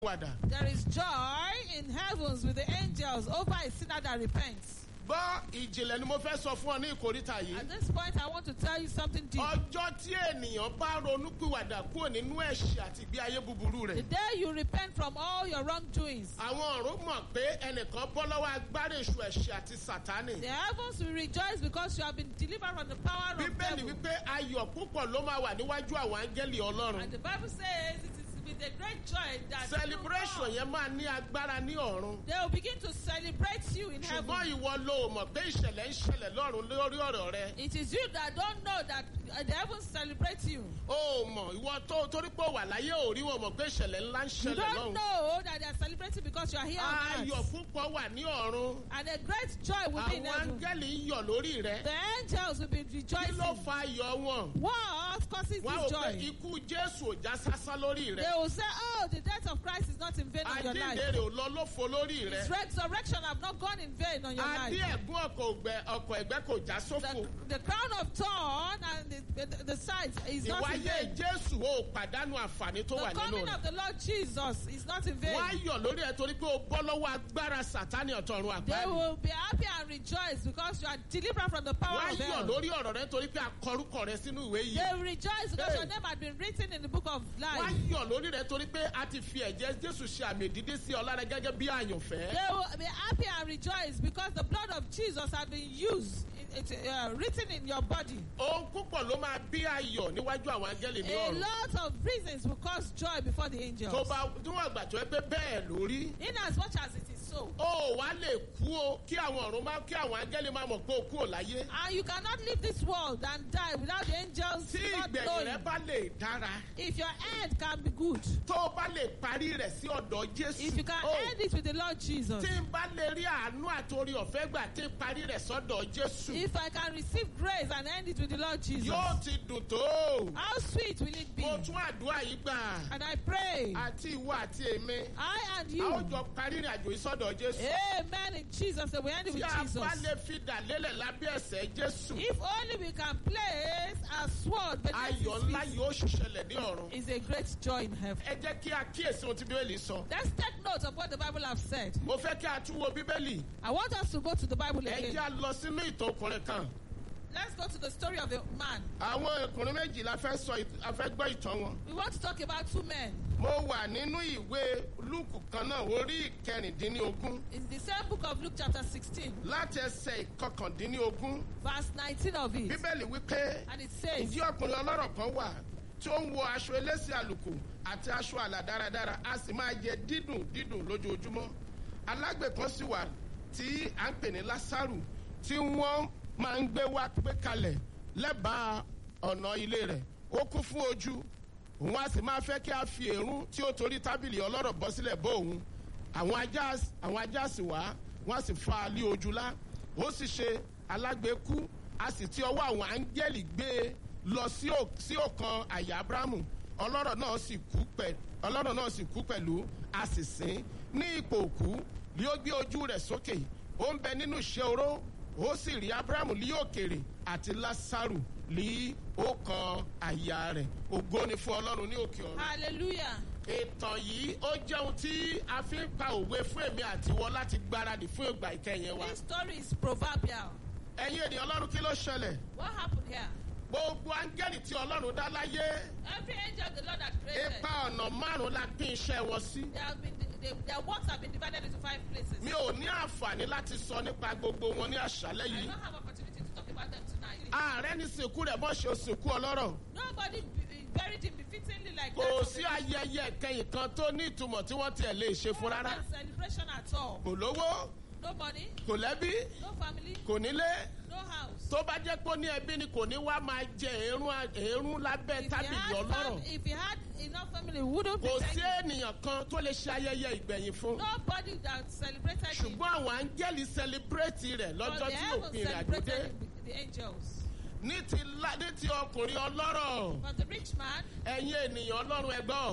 wàdà. There is joy in heavens with the angels over a sinner that repents. gbọ́ ìjìnlẹ̀ ni mo fẹ́ sọ fún ọ ní ìkórìtà yìí. At this point, I want to tell you something deep. ọjọ́ tí ènìyàn bá ronúpìwàdà kúrò nínú ẹ̀ṣẹ̀ àti ìgbé ayé búburú The rẹ̀. day you repent from all your wrongdoings, àwọn ọ̀run mọ̀ pé ẹnìkan bọ́ lọ́wọ́ agbára èṣù ẹ̀ṣẹ̀ àti sàtánì. the heavens will rejoice because you have been delivered from the power of bíbélì devil. wípé ayọ̀ púpọ̀ ló máa wà níwájú àwọn áńgẹ́lì ọlọ́run. And the Bible says it is with a great joy that celebration you know, yẹn máa ní agbára ní ọ̀run. they will begin to celebrate you in heaven. ṣùgbọ́n ìwọ ló mọ̀ pé ìṣẹ̀lẹ̀ ń ṣẹlẹ̀ lọ́run lórí ọ̀rọ̀ rẹ. It is you that don't know that uh, the heavens celebrate you. ó mọ̀ ìwọ tó torí pé ó wà láyé ò rí wọn mọ̀ pé ìṣẹ̀lẹ̀ ńlá ń You ṣẹlẹ̀ don't lọ́run. know that they are celebrating because you are here on ayọ̀ earth. púpọ̀ wà ní ọ̀run. And a great joy will be in àwọn heaven. áńgẹ́lì ń yọ̀ lórí rẹ. The angels will be kí rejoicing. ló fa ayọ̀ wọn. What causes wọ́n á this wò pé joy? ikú jésù ò já sásán lórí They rẹ. will say, Oh, the death of Christ is not in vain on your life. àjíǹde rẹ̀ ò lọ lófo lórí His rẹ. resurrection have not gone in vain on your adé life. ẹ̀gún ọkọ̀ ògbẹ- ọkọ̀ ẹ̀gbẹ́ kò já The, sófo. the crown of thorn and the, the, the sides is not in ìwáyé vain. jésù ò pàdánù àǹfààní tó wà The nínú coming rẹ̀. of the Lord Jesus is not in vain. wọ́n á yọ̀ lórí ẹ̀ torí pé o bọ́ lọ́wọ́ agbára sàtánì ọ̀tọ̀run They àgbáyé. will be happy and rejoice because you are delivered from the power wọ́n á of yọ̀ hell. lórí ọ̀rọ̀ rẹ torí pé akọrúkọ rẹ sínú ìwé yìí. They will rejoice because Hey. your name had been written in the book of wọ́n á life. yọ̀ lórí rẹ torí pé a ti fi ẹ̀jẹ̀ jésù ṣe àmì ìdídé sí ọ lára gẹ́gẹ́ bí àyànfẹ́. They will be happy and rejoice because the blood of Jesus has been used, in, it, uh, written in your body. ohun púpọ̀ ló máa bí ayọ̀ níwájú àwọn áńgẹ́lì ní A ọ̀run. lot of reasons will cause joy before the angels. tó bá níwọ̀n àgbà tó ẹ pé bẹ́ẹ̀ lórí. In as much as it is so. ó wá lè kú o kí àwọn ọ̀run máa kí àwọn áńgẹ́lì máa mọ̀ pé o kú ò láyé. And you cannot leave this world and die without the angels tí not ìgbẹ̀yìn knowing. rẹ bá lè dára. If your end can be good, tó o bá lè parí rẹ̀ sí ọ̀dọ̀ jésù. if you can ó, end it with the Lord Jesus, tí n bá lè rí àánú àtòrí ọ̀fẹ́ gbà tí n parí rẹ̀ sọ́dọ̀ jésù. if I can receive grace and end it with the Lord Jesus, yóò ti dùn tó. how sweet will it be? mo tún àdúrà yìí gbà. And I pray, àti ìwọ àti èmi. I and a ó you, jọ parí ìrìn àjò yìí sọ́dọ̀ jésù. amen in Jesus, that we end it tí with a Jesus. bá lè fi dà lélẹ̀ lábẹ́ ẹsẹ̀ jésù. If only we can place a sword beneath ayọ̀ his ńlá feet, yóò ṣiṣẹlẹ̀ ní ọ̀run. is a great joy in heaven. ẹ jẹ́ kí a kíyèsí ohun tí bíbélì sọ. Let's take note of what the Bible has said. mo fẹ́ kí a tún wo bíbélì. I want us to go to the Bible ẹ again. jẹ́ a lọ sínú ìtàn ọkùnrin kan. Let's go to the story of a man. àwọn ọkùnrin méjì la fẹ́ sọ ìt- a fẹ́ gbọ́ ìtàn wọn. We want to talk about two men. mo wà nínú ìwé lúùkù kan náà orí ìkẹrìndínlógún In the same book of Luke, chapter 16, láti ẹsẹ̀ ìkọkàndínlógún. verse 19 of it. bíbélì wípé And it says, ǹjẹ́ ọkùnrin ọlọ́rọ̀ kan wà tí ó ń wọ aṣọ elése àlùkò àti aṣọ àlà dáradára a sì máa jẹ dídùn dídùn lójoojúmọ́ alágbè kan sì wà tí à ń pè ní lásàrù tí wọ́n máa ń gbé wá gbé kalẹ̀ lẹ́bàá ọ̀nà ilé rẹ̀ ó kún fún ojú òun a sì máa fẹ́ kí a fi èrún tí ó torí tábìlì ọlọ́rọ̀ bọ́ sílẹ̀ bọ́ òun àwọn ajá àwọn ajá sì wá wọ́n á sì fa alé ojú lá ó sì ṣe alágbèékú a sì ti ọwọ́ àwọn áńgẹ́lì gbé e lọ sí ò- sí ọ̀kan àyà abrahamu ọlọ́rọ̀ náà sì kú pẹ̀ ọlọ́rọ̀ náà sì kú pẹ̀lú a sì sìn ní ipò òkú ni ó gbé ojú rẹ̀ sókè ó ń bẹ nínú iṣẹ́ oró ó sì rí abrahamu ní òkèrè àti lásàrù ní ọkàn àyà rẹ̀ ògo ni fún ọlọ́run ní òkè ọ̀run Hallelujah. ìtàn yìí ó jẹ́ ohun tí a fi ń pa òwe fún èmi àtiwọ́ láti gbáradì fún ìgbà ìkẹyìn wa This story is proverbial. ẹ̀yin ènìyàn ọlọ́run kí ló ṣẹlẹ̀ What happened here? gbogbo áńgẹ́lì tí ọlọ́run dá láyé Every angel the Lord has created, ipa ọ̀nà márùn-ún la pín iṣẹ́ wọn sí. they have been, they, their works have been divided into five places. mi ò ní àǹfààní láti sọ nípa gbogbo wọn ní àṣálẹ́ I yìí. don't have opportunity to talk about them tonight. ààrẹ ní sìnkú rẹ̀ bọ́ ṣe sìnkú ọlọ́rọ̀. Nobody b- buried him befittingly like kò that. sí ayẹyẹ kẹyìn kan tó ní ìtumọ̀ tí wọ́n tiẹ̀ lè ṣe fún No rárá. celebration at all. kò lówó No money, kò lẹ́bí no family, kò nílé. no house. tó bá jẹ́ pé ó ní ẹbí ni kò ní wá máa jẹ èérún èérún lábẹ́ If he, tábìlì had ọlọ́rọ̀. fam- if he had enough family, he wouldn't be kò sí begging. ènìyàn kan tó lè ṣe ayẹyẹ ìgbẹ̀yìn fún. Nobody that celebrated him. ṣùgbọ́n àwọn áńgẹ́lì sẹlẹ̀bírẹ́tì rẹ̀ But lọ́jọ́ the tí heavens òpin rẹ̀ àdúdé. celebrated him, the angels. ní ti la ní ti ọkùnrin ọlọ́rọ̀ But the rich man, ẹ̀yin ènìyàn ọlọ́run ẹgbọ́n people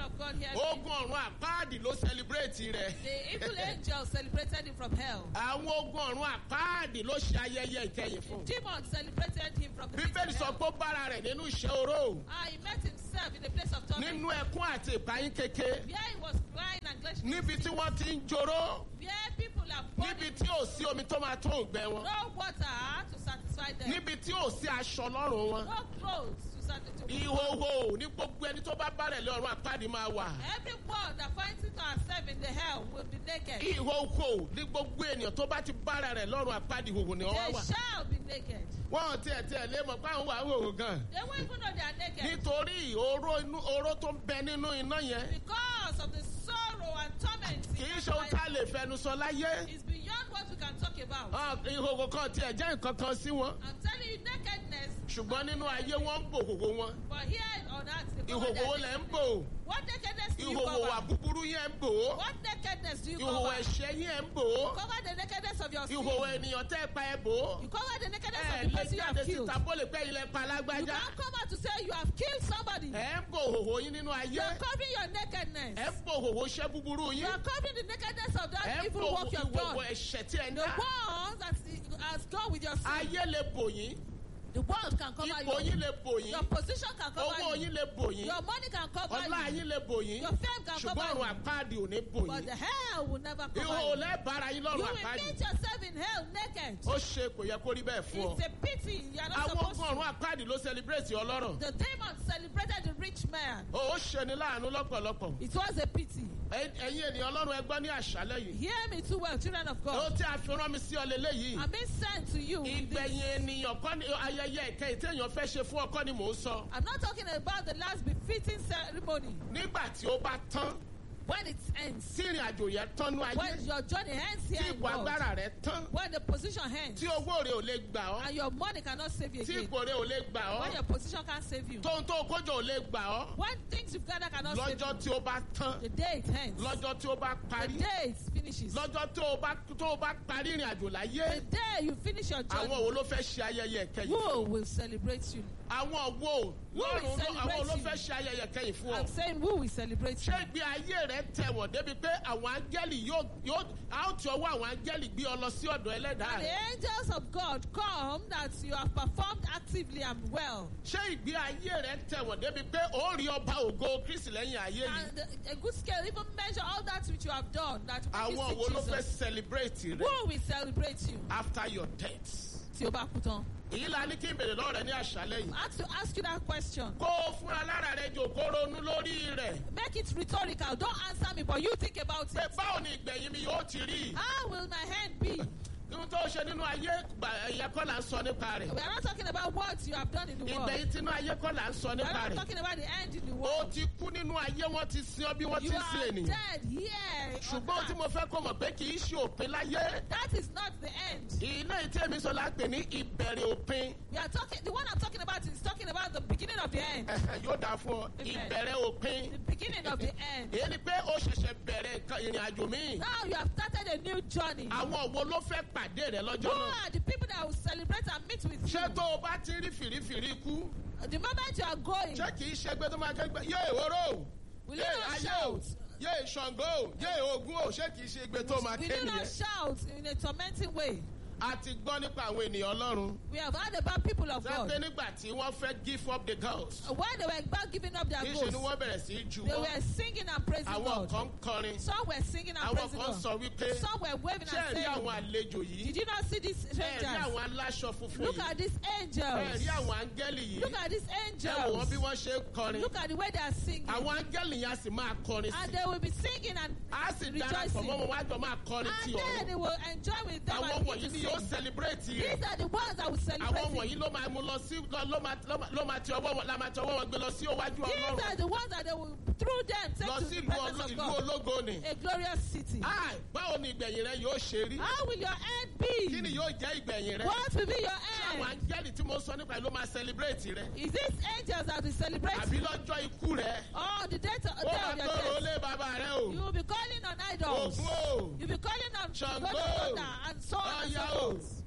of God hear me. ogun ọ̀run àpáàdì ló sẹlẹbírẹ́tì rẹ̀. The evil angels celebrated him from hell. àwọn ogun ọ̀run àpáàdì ló ṣe ayẹyẹ ìkẹyìn fún. Demons celebrated him from the pit bíbélì of sọ hell. pé ó bára rẹ̀ nínú iṣẹ́ oró Ah, he met himself in a place of torment. nínú ẹkún àti ìpayín kéke Where he was crying and glashing his níbi tí teeth. wọ́n ti ń joró Where people are níbi burning. tí ò sí omi tó máa tó ògbẹ wọn No water to satisfy them. níbi tí ò sí aṣọ lọ́rùn wọn No clothes to satisfy them. ìhòhò ní gbogbo ẹni tó bá bárẹ̀ lé ọ̀run àpáàdì máa wà Everyone that finds it herself in the hell will be naked. ìhòhò ní gbogbo ènìyàn tó bá ti bára rẹ̀ lọ́run àpáàdì ìhòhò ni wọ́n They wà shall be naked. wọ́n ò tiẹ̀ tiẹ̀ lé mọ̀ pé àwọn wà ń hòhò gan They won't even know they are naked. nítorí oró inú oró tó ń bẹ nínú iná yẹn Because of the sorrow and torment. kì í ṣe ohun tá a lè fẹnu sọ láyé It's beyond what we can talk about. Ah, ìhòhò kan tiẹ̀ jẹ́ nǹkan kan sí wọn I'm telling you, nakedness. ṣùgbọ́n nínú ayé wọ́n ń bò hòhò wọn But here on earth, they cover ìhòhò their wo lẹ̀ ń nakedness. bò What nakedness do you ìhòhò wà cover? búburú yẹn ń bò ó What nakedness do you ìhòhò cover? ẹ̀ṣẹ̀ yẹn ń bò ó Cover the nakedness of your sin. ìhòhò ènìyàn tẹ́ ẹ pa ẹ bò ó You cover the nakedness ẹ of the lè person you jáde have killed. síta bó lè pẹ́ ilẹ̀ pa You lágbájá can't come out to say you have killed somebody. ẹ ń bò hòhò yín nínú ayé You are covering your nakedness. ẹ ń bò hòhò iṣẹ́ búburú You yín are covering the nakedness of ẹ that ń evil bò work you have ìhòhò done. ẹ̀ṣẹ̀ tí ẹ ń The dá ones that has gone with your sin. ayé lè bò yín The world can cover ipò you. yín lè bò yín Your position can owó cover you. yín lè bò yín Your money can cover ọlá you. yín lè bò yín Your fame can ṣùgbọ́n cover ọ̀run you. àpáàdì ò ní bò But yín the hell will never cover ìhòhò you. lẹ́ẹ̀bára yín You lọ́rùn will àpáàdì meet yourself in hell naked. ó ṣe kò yẹ kó rí bẹ́ẹ̀ fún ọ It's a pity you are not àwọn supposed ogun to. ọ̀run àpáàdì ló celebrate ọlọ́rọ̀ The demons celebrated the rich man. ó ṣe ni láàánú lọ́pọ̀lọpọ̀ It was a pity. Ẹ- ẹ̀yin ènìyàn ọlọ́run ẹgbọ́n ní àṣálẹ́ yìí Hear me too well, children of ó God. tí a fi rán mi sí ọ lélẹ́yìí I'm being sent to you. in this. ìgbẹ̀yìn ènìyàn kọ́ ni ayẹyẹ ìkẹyìn téèyàn fẹ́ ṣe fún ọkọ ni mò ń sọ I'm not talking about the last befitting ceremony nígbà tí ó bá tán when it ends. tí ìrìn àjò yẹn tán ní ayé When your journey ends tí here in ipò God. agbára rẹ tán When the position ends. tí owó rẹ ò lè gbà ọ́ And your money cannot save you tí again. ipò rẹ ò lè gbà When ọ́ your position can't save you. tóun tó kójọ ò lè gbà ọ́ When things you've gathered cannot save lọ́jọ́ you. tí ó bá tán The day it ends. lọ́jọ́ tí ó bá The parí day it finishes. lọ́jọ́ tó o bá tó o bá parí ìrìn àjò láyé The day you finish your àwọn journey. wo ló fẹ́ ṣe ayẹyẹ ìkẹyìn Who will celebrate you? àwọn wo will lọ́rùn ló- celebrate àwọn ló you? fẹ́ ṣe ayẹyẹ ìkẹyìn fún ọ I'm saying who will celebrate you? ṣé ìgbé ayé rẹ tẹ̀wọ̀n débi pé àwọn áńgẹ́lì yóò yóò a ó ti ọwọ́ àwọn áńgẹ́lì gbé ọ lọ sí ọ̀dọ̀ ẹlẹ́dàá And the rẹ angels of God come that you have performed actively and well. ṣé ìgbé ayé rẹ tẹ̀wọ̀n débi pé ó rí ọba ògo kristi lẹ́yìn ayé yìí And a good scale even measure all that which you have done that will make àwọn you wo see ló fẹ́ Jesus. celebrate rẹ Who will celebrate you? after your death Tí o bá kú tán. èyí la ní kí n bèrè lọ́rẹ̀ ní àṣálẹ́ yìí I have to ask you that question. kó o fúnra lára rẹ jòkó ronú lórí rẹ̀ Make it rhetorical. Don't answer me, but you think about pé it. báwo ni ìgbẹ̀yìn mi yóò ti rí How will my hand be? ohun tó ṣe nínú ayé gbà- ẹ̀yẹ kọ́ là ń sọ nípa rẹ̀ We are not talking about what you have done in the world. ìgbẹ̀yìn tinú ayé kọ́ là ń sọ We are nípa not rẹ̀ talking about the end in the ó world. ti kú nínú ayé wọ́n ti sin ọ bí wọ́n ti You ń sin are ènìyàn dead here. on ṣùgbọ́n tí earth. mo fẹ́ kó mọ̀ pé kì í ṣe òpin láyé That is not the end. ilé ìtẹ́mi sọ lápè ní ìbẹ̀rẹ̀ òpin We are talking. The one I'm talking about is talking about the beginning of the end. yóò dáa fún ọ Amen. ìbẹ̀rẹ̀ òpin The beginning of the end. èyí ni pé ó ṣẹ̀ṣẹ̀ bẹ̀rẹ̀ nǹkan ìrìn àjò míì Now you have started a new journey. àwọn wo ló fẹ́ pàdé rẹ lọ́jọ́ Who náà are the people that will celebrate and meet with you? ṣé tó o bá ti rí fìrífìrí kú The moment you are going, ṣé kì í ṣe pé tó máa kẹ́gbẹ́ yé ìhóró will you yé not ayé o shout? yé ìṣàngó o yé ogun o ṣé kì í ṣe pé tó máa Will ké you not nìyẹn. shout in a tormenting way? a ti gbọ́ nípa àwọn ènìyàn ọlọ́run We have heard about people of sọ pé God. nígbà tí wọ́n fẹ́ give up the ghost When they were about giving up their kì í ṣe ni ghosts, wọ́n bẹ̀rẹ̀ sí í ju they wọ́n were singing and praising àwọn God. kan ń kọrin Some were singing and àwọn praising kan God. sọ wípé Some were waving ṣé ẹ and rí saying, àwọn àlejò yìí Did you not see these ẹ rí strangers? àwọn aláṣọ funfun Look yìí at these ẹ rí angels. àwọn áńgẹ́lì yìí Look at these ẹ wò wọ́n bí angels. wọ́n ṣe ń kọrin Look at the way they are singing. àwọn áńgẹ́lì yẹn a sì máa kọrin And sí they will be singing and a sì darapọ̀ rejoicing. mọ́ wọn wá jọ máa kọrin And tí then ọ̀run they will enjoy with them àwọn and wọ̀nyí begin ni to yóò sing. celebrate These rẹ̀ are the ones that will àwọn celebrate wọ̀nyí it. ló máa mú lọ sí ló ló máa ló máa- ló máa ti ọwọ́ wọn la máa ti ọwọ́ wọn gbé lọ sí iwájú These ọlọ́run are the ones that they will, through them, take lọ to sí the ìlú presence oló- of ìlú God. ológo ni. A glorious city. Ah, báwo ni ìgbẹ̀yìn rẹ yóò ṣe rí How will your end kí ni be? yóò jẹ́ ìgbẹ̀yìn rẹ What will be your àwọn end? áńgẹ́lì tí mo sọ nípa ẹ̀ ló máa celebrate rẹ Is this angels that will celebrate àbí you? lọ́jọ́ ikú rẹ Or the day, to, ó day máa of your gbọ́rọ̀ death? lé bàbá rẹ o You will be calling on idols. ògún o You'll be calling on Ṣàngó. God and so on and so Ọya o. forth.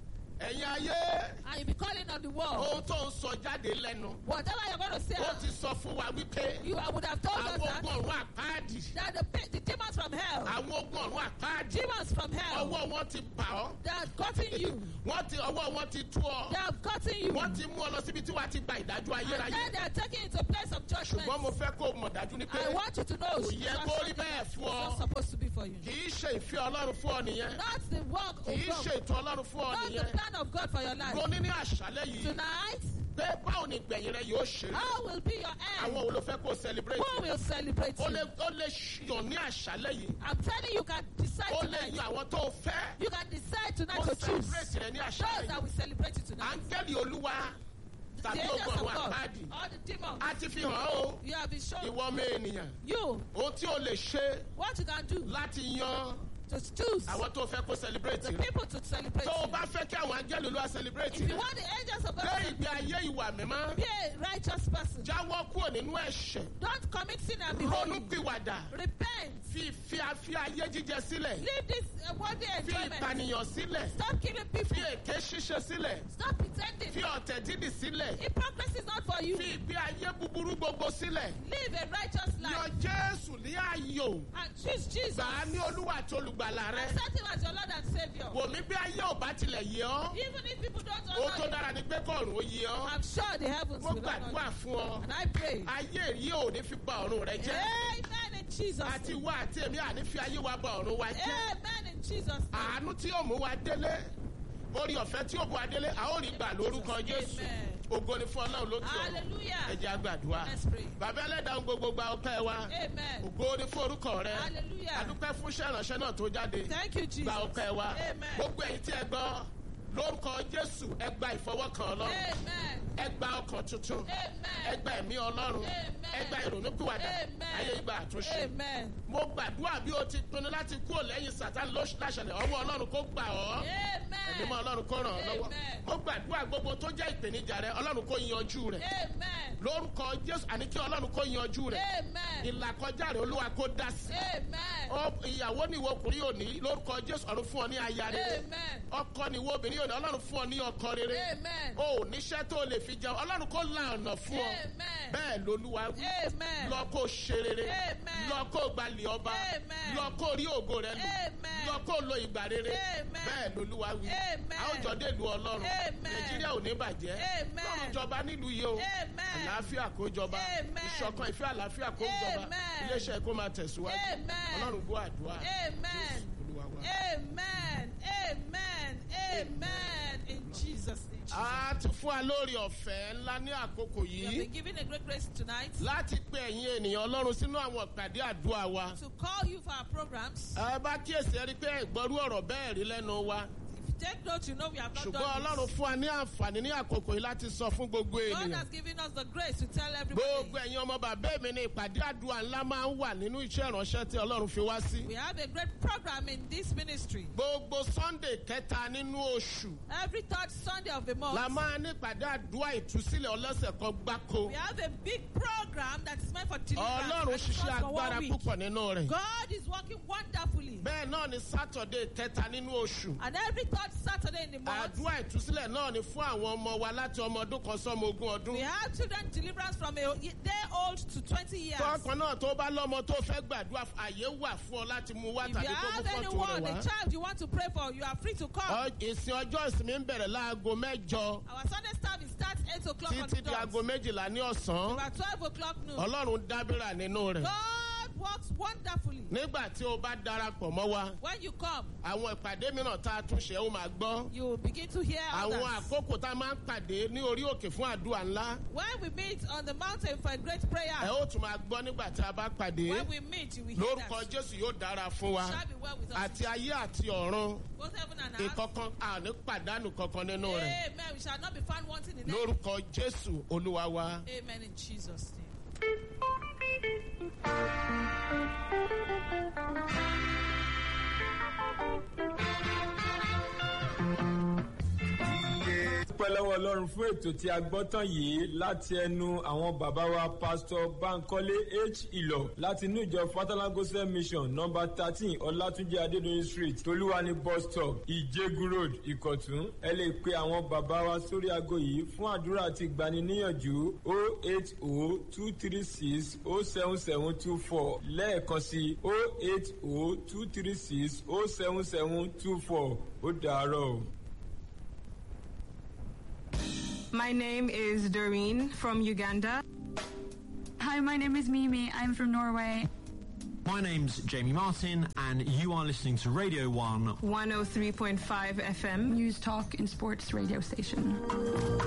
ẹ̀yin ayé and you be calling on the world. ohun tó ń sọ jáde lẹ́nu Whatever you're going to say, ó ti sọ fún wa wípé you would have told us àwọn that, ogun ọ̀run àpáàdì that the, pe- the demons from hell, àwọn ogun ọ̀run àpáàdì demons from hell, ọwọ́ wọn ti bà ọ́ they have gotten you. wọ́n ti ọwọ́ wọn ti tú ọ They have gotten you. wọ́n ti mú ọ lọ síbi tí wàá ti gba ìdájọ́ And ayérayé then they are taking you to a place of judgment. ṣùgbọ́n mo fẹ́ kó o mọ̀ dájú ni pé I want you to know kò it's yẹ not kó rí something bẹ́ẹ̀ that's fún ọ not supposed to be for you. kì í ṣe ìfẹ́ ọlọ́run fún ọ nìyẹn Not the work kì í of ṣe God. ètò ọlọ́run fún ọ Not the nìyẹn plan of God for your life. ronú ní àṣálẹ́ yìí Tonight, pé báwo ni ìgbẹ̀yìn rẹ yóò ṣe rí how will be your àwọn end? wo ló fẹ́ kó o celebrate Who will celebrate ó you? lè ó lè yàn ní àṣálẹ́ yìí I'm telling you, you can decide ó lè tonight. yan àwọn tó o fẹ́ You can decide tonight ó to choose celebrate rẹ ní those àṣálẹ́ that yìí will celebrate you tonight. áńgẹ́lì olúwa The tàbí angels ogun of ọ̀run God, àpáàdì all the demons, a ti fi hàn ọ́ o you have been shown. ìwọ ọmọ ènìyàn You, ohun tí o lè ṣe what you can do láti yan to choose àwọn tó fẹ́ kó celebrate the rẹ people to celebrate tó o you. bá fẹ́ kí àwọn áńgẹ́lì olúwa celebrate If you rẹ want the angels of God gbé to ìgbé ayé ìwà mímọ́ be a righteous person, jáwọ́ kúrò nínú ẹ̀ṣẹ̀ don't commit sin and be ronú holy. pìwàdà Repent. fi fi fi ayé jíjẹ sílẹ̀ Leave this uh, worldly fi enjoyment. ìpànìyàn sílẹ̀ Stop killing fi people. èké ṣíṣe sílẹ̀ Stop pretending. fi ọ̀tẹ̀ dídì sílẹ̀ Hypocrisy is not for you. fi ìgbé ayé búburú gbogbo sílẹ̀ Live a righteous yan life jésù ní ààyò and choose Jesus. gbà á ní olúwa àti olùgbàlà rẹ Accept him as your Lord and Savior. wò mí bí ayé ò bá tilẹ̀ yé ọ́ Even if people don't ó tó honor you, dára ní pé kọ́ọ̀rùn ó yé ọ́ I'm sure the heavens mo will honor gbàdúrà you. fún ọ And I pray. ayé yìí ò ní fi ba ọ̀run rẹ jẹ́ Amen in Jesus' àti name. wá àti èmi àní fi ayé wa ba ọ̀run wa jẹ́ Amen in Jesus' name. àánú tí yóò mú wa délé orí ọ̀fẹ́ tí yóò mú wa délé a ó rí gbà lórúkọ jésù Amen. ògo ni fún ọlọ́run lókè ọ̀run Hallelujah. ẹ jẹ́ á gbàdúrà Let's pray. bàbá ẹlẹ́dàá gbogbo gba ọpẹ́ wa Amen. ògo ni fún orúkọ rẹ Hallelujah. adúpẹ́ fún iṣẹ́ ìránṣẹ́ náà tó jáde Thank you, Jesus. gba ọpẹ́ wa Amen. gbogbo ẹ̀yin tí ẹ gbọ́ lórúkọ jésù ẹ gba ìfọwọ́kàn ọlọ́run Amen. ẹ gba ọkàn tuntun ẹ Amen. gba ẹ̀mí ọlọ́run Amen. ẹ gba ìrònúpìwàdà Amen. ayé ìgbà àtúnṣe Amen. mo gbàdúrà bí o ti pinnu láti kúrò lẹ́yìn sátán lóṣù láṣẹlẹ̀ ọwọ́ ọlọ́run kó gbà ọ́ ẹ̀mí mọ́ Amen. ọlọ́run kó ràn ọ́ lọ́wọ́ Amen. mo gbàdúrà gbogbo tó jẹ́ ìpèníjà rẹ ọlọ́run kó yanjú rẹ̀ Amen. lórúkọ jésù àní kí ọlọ́run kó yanjú rẹ̀ Amen. ìlàkọjá rẹ̀ olúwa kó dá sí Amen. Ọ- ìyàwó ni ìwọ ọkùnrin yóò ní lórúkọ jésù ọ̀run fún ọ ní aya rere Amen. ọkọ ni ìwọ obìnrin yóò ní ọlọ́run fún ọ ní ọkọ rere Amen. o ò níṣẹ́ tó lè fi jẹun ọlọ́run kó la ọ̀nà fún ọ Amen. bẹ́ẹ̀ lolúwa wí Amen. lọ kó ṣe rere Amen. lọ kó gbalẹ̀ ọba Amen. lọ kó rí ògo rẹ lò Amen. lọ kó lo ìgbà rere Amen. bẹ́ẹ̀ lolúwa wí Amen. a ó jọ dé ìlú ọlọ́run Amen. nàìjíríà ò ní bàjẹ́ Amen. lọ́run jọba nílùú yìí o Amen. àlàáfíà kó jọba Amen. ìṣọ̀kan ìfẹ́ àlàáfíà kó jọba Amen. iléeṣẹ́ kó máa tẹ̀síwájú Amen. ọlọ́run gbọ́ àdúrà Amen. olúwa wa. Amen. Amen. Amen. In Jesus' name. a ti fún wa lórí ọ̀fẹ́ ńlá ní àkókò We have yìí been given a great grace tonight láti pe ẹ̀yin ènìyàn ọlọ́run sínú àwọn ìpàdé àdúrà wa. to call you for our programs. ẹ bá kíyèsí ẹ rí i pé ìgbọ́rú ọ̀rọ̀ bẹ́ẹ̀ rí lẹ́nu wa If you take note, you know we have not ṣùgbọ́n done ọlọ́run this. fún wa ní àǹfààní ní àkókò yìí láti sọ fún gbogbo God ènìyàn. has given us the grace to tell gbogbo everybody. ẹ̀yin ọmọ bàbá mi ní ìpàdé àdúrà ńlá máa ń wà nínú iṣẹ́ ìránṣẹ́ tí ọlọ́run fi wá sí. We have a great program in this ministry. gbogbo sunday kẹta nínú oṣù Every third Sunday of the la month, máa ní ìpàdé àdúrà ìtúsílẹ̀ ọlọ́sẹ̀ kan gbáko. we have a big program that is meant for ọlọ́run deliverance. and it ṣiṣẹ́ runs for one agbára week. púpọ̀ nínú rẹ̀. God is working wonderfully. bẹ́ẹ̀ náà ni sátọ̀dé kẹta nínú oṣù. And every third Saturday in the month, àdúrà ìtúsílẹ̀ náà ni fún àwọn ọmọ wa láti ọmọ ọdún kan sọ́mọ ogún ọdún. we have children deliverance from a day old to 20 years. tọkàn náà tó bá lọ́mọ tó fẹ́ gbàdúrà fún- àyè wà fún ọ láti mú wá If you tàbí kó mú have fọ́tò anyone, rẹ̀ a wá. child you want to pray for, you are free to come. Ọ- ìsìn ọjọ́ ìsinmi ń bẹ̀rẹ̀ láago mẹ́jọ Our Sunday service starts 8 o'clock on the títí di aago dot. méjìlá ní ọ̀sán. About 12 o'clock noon. ọlọ́run dábìrà nínú rẹ̀. God works wonderfully. nígbà tí o bá darapọ̀ mọ́ wa When you come, àwọn ìpàdé mìíràn tá a tún ṣe ó máa gbọ́. you will begin to hear àwọn others. àkókò tá a máa ń pàdé ní orí òkè fún àdúrà ńlá. When we meet on the mountain for a great ẹ prayer, ó tún máa gbọ́ nígbà tí a bá pàdé. when we meet, you will hear lórúkọ that. jésù yóò dára fún wa. Shall be well with us. àti ayé àti ọ̀run Both heaven and earth. ìkọ̀kan àní pàdánù kankan nínú rẹ̀. Amen. We shall not be found wanting in anything. lórúkọ jésù olúwa wa. Amen in Jesus' name. pẹ́ dúpẹ́ lọ́wọ́ ọlọ́run fún ètò tí a gbọ́ tán yìí láti ẹnu àwọn bàbá wa pásítọ̀ bankole h ìlọ láti inú ìjọ fatalagosa mission nọmba thirteen ọlátúnjẹ adédọyìn street tolúwani bus stop ìjẹgun road ìkọ̀tún ẹ lè pe àwọn bàbá wa sórí aago yìí fún àdúrà àti ìgbaniníyànjú o eight o two three six o seven seven two four lẹ́ẹ̀kan sí o eight o two three six o seven seven two four ó dàárọ̀ o. My name is Doreen from Uganda. Hi, my name is Mimi. I'm from Norway. My name's Jamie Martin, and you are listening to Radio 1 103.5 FM. News Talk and Sports radio station.